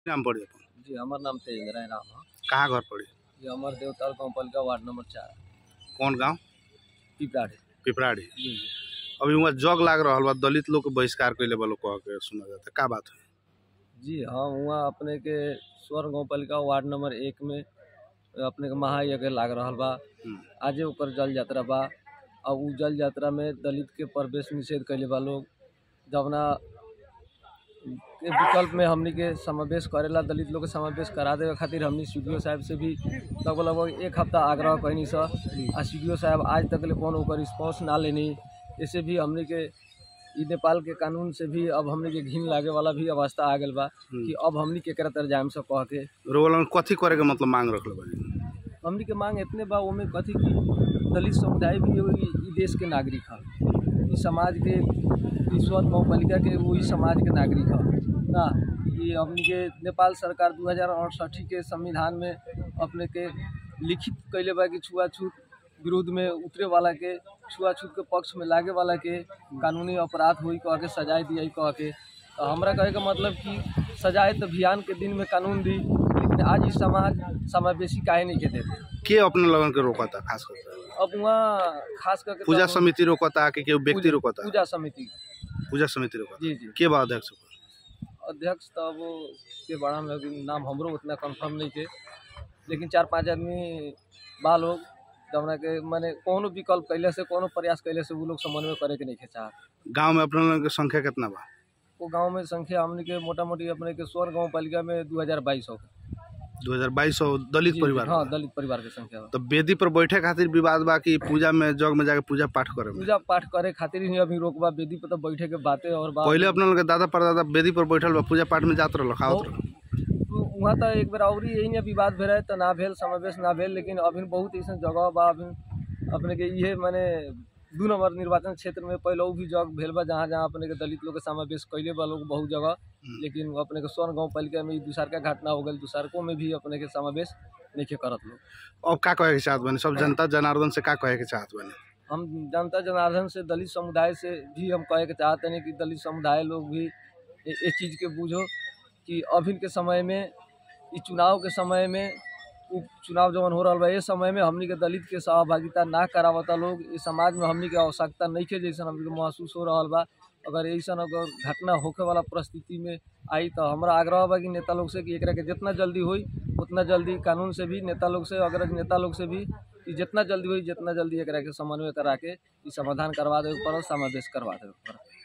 नाम पड़ी अपन जी हमार नाम तेजेंद्र है राम है कहाँ घर पड़ी ये हमार देवताल कंपल का वार्ड नंबर चार कौन गांव पिपराड़ी पिपराड़ी जी जी अभी वहाँ जग लाग रहल बा दलित लोग के बहिष्कार कैले बा लोग कह के सुना जाता का बात है जी हाँ वहाँ अपने के स्वर गाँवपालिका वार्ड नंबर एक में अपने के महायज्ञ लाग रहल बा हम्म। आजे ओकर जल यात्रा बा और उ जल यात्रा में दलित के प्रवेश निषेध कैले बा लोग जवना के विकल्प में हमनी के समावेश करेला दलित लोग के समावेश करा देवे खातिर हमनी सी साहब से भी लगभग लगभग एक हफ्ता आग्रह कैनी स आ सी साहब आज तक ले कौन ओकर रिस्पॉन्स ना लेनी ऐसे भी हमनी के ई नेपाल के कानून से भी अब हमनी के घिन लागे वाला भी अवस्था आ गेल बा कि अब हमनी के केकरा तर जाम से कह के रोल कथी करे के मतलब मांग रखले बानी हमनी के मांग इतने बा ओमे कथी की दलित समुदाय भी एगो ई ई देश के नागरिक ह ई समाज के ई स्वत गाउँपालिका के वही समाज के नागरिक ह ना ये हमनी के नेपाल सरकार दू हजार अड़सठी के संविधान में अपने के लिखित कैले बा कि छुआछूत विरोध में उतरे वाला के छुआछूत के पक्ष में लागे वाला के कानूनी अपराध होई कह के सजाए दिया कह के तो हमरा कहे का मतलब कि सजाए तो अभियान के दिन में कानून दी लेकिन आज इस समाज समावेशी काहे नहीं के देते के अपने लगन के रोकता खास करके अब वहाँ खास करके पूजा तो समिति रोकता कि केहू व्यक्ति पूजा- रोकता पूजा समिति पूजा समिति रोकता जी जी के बा अध्यक्ष ओकर? अध्यक्ष तो अब के बड़ा लेकिन नाम हमरो उतना कंफर्म नहीं के लेकिन चार पांच आदमी बा लोग जवना के माने कोनो विकल्प कैले से कोनो प्रयास कैले से वो लोग समन्वय करे के नहीं के चाहत गांव में अपने लोगन के संख्या कितना बा वो गांव में संख्या हमने के मोटा मोटी अपने के स्वर गाँव पालिका में दू हजार बाईस हो दो हजार बाईस सौ दलित परिवार हाँ बा। दलित परिवार के संख्या बा। तो वेदी पर बैठे खातिर विवाद बा कि पूजा में जग में जाके पूजा पाठ करे में पूजा पाठ करे खातिर ही अभी रोकबा वेदी पर तो बैठे के बातें और बात पहले अपने लोग के दादा परदादा वेदी पर बैठल बा पूजा पाठ में जात रहल खावत रहल तो वहाँ तो एक बेर और यही ने विवाद भेल रहे तो ना भेल समावेश ना भेल लेकिन अभी बहुत ऐसा जगह बा अभी अपने के इहे माने दू नंबर निर्वाचन क्षेत्र में पहले भी जग भेल बा जहाँ जहाँ अपने के दलित लोग के समावेश कैले बा लोग बहुत जगह लेकिन अपने के स्वर्ण गाँव पालिका में ई दूसरका घटना हो गई दूसरको में भी अपने के समावेश नहीं के करत लोग अब का कहे के चाहत बानी सब जनता जनार्दन से का कहे के चाहत बानी हम जनता जनार्दन से दलित समुदाय से भी हम कहे के चाहते हैं कि दलित समुदाय लोग भी ए- इस चीज़ के बूझो कि अभी के समय में ई चुनाव के समय में उ चुनाव जवन हो रहा बा ये समय में हमनी के दलित के सहभागिता ना करावता लोग इस समाज में हमनी के आवश्यकता नहीं के जैसा हमनी के महसूस हो रहा बा अगर ऐसा अगर घटना होखे वाला परिस्थिति में आई तो हमारा आग्रह बा कि नेता लोग से कि एकरा के जितना जल्दी होई उतना जल्दी कानून से भी नेता लोग से अगर नेता लोग से भी कि जितना जल्दी होई जितना जल्दी एकरा के समन्वय करा के ई समाधान करवा देवे के पड़ल समावेश करवा देवे के पड़ल